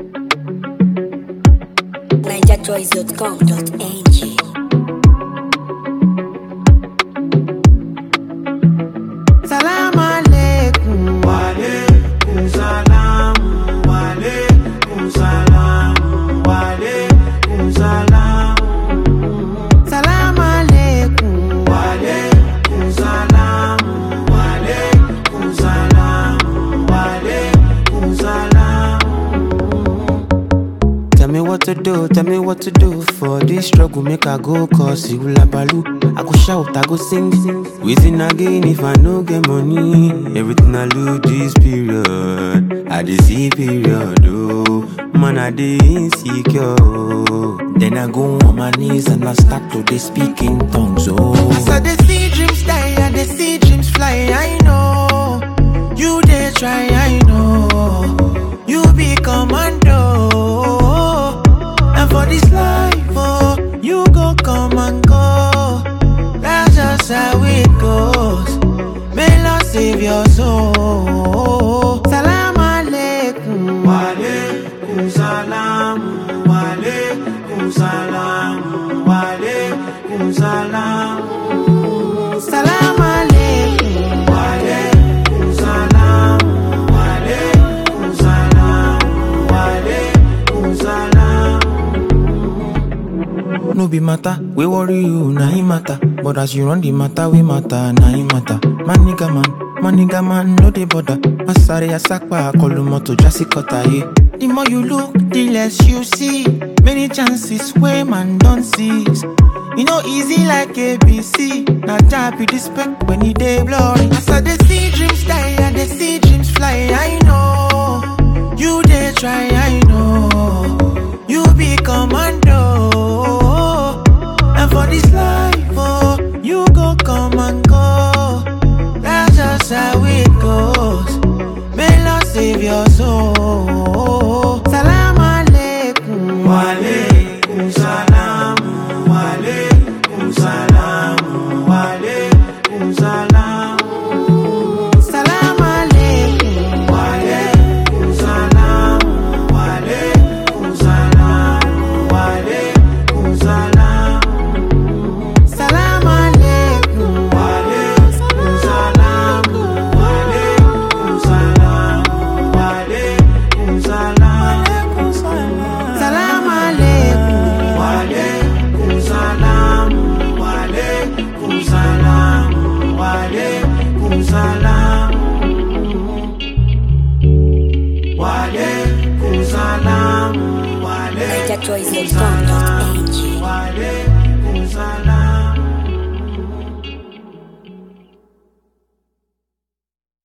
NigerChoice.com.ng Salam alaikum. Walaikum salam, walaikum salam, walaikum salam, Salam alaikum. walaikum salam, walaikum salam, walaikum salam. Tell me what to do, tell me what to do for this struggle. Make I go cause you labalu. I go shout, I go sing. Waiting again if I no get money. Everything I lose this period. I dey see period, oh. Man, I dey insecure. oh. Then I go on my knees and I start to dey speak in tongues, oh. So they see dreams die and they see dreams fly. I know you they try. I know you be commando. And for this life, oh, you go come and go. That's just how it goes. May Lord save your soul. Salam alaikum. Walaikum salam, walaikum salam, walaikum salam. Salam alaikum. Walaikum salam, walaikum salam, walaikum salam. No be matter, we worry you, na him matter. But as you run the matter, we matter, na him matter. Man nigga man, man nigga man, no dey bother. Asare asakpa, kolumoto jasi kota ye. The more you look, the less you see. Many chances where man don't seize. You know, easy like ABC. Now tap you respect when you day blurry. As I they see dreams die and they see dreams fly. I know you they try. I know you be commando. And for this life, oh, you go come and go. That's just how it goes. May Lord save your soul. Salam alaikum. Walaikum salam, walaikum salam, walaikum salam. Salam alaikum. Walaikum salam, walaikum salam, walaikum salam. Salam alaikum. Walaikum salam, walaikum salam, walaikum salam. Salam alaikum. Walaikum salam, walaikum salam, walaikum salam. Walaikum salam, walaikum NigerChoice.com.ng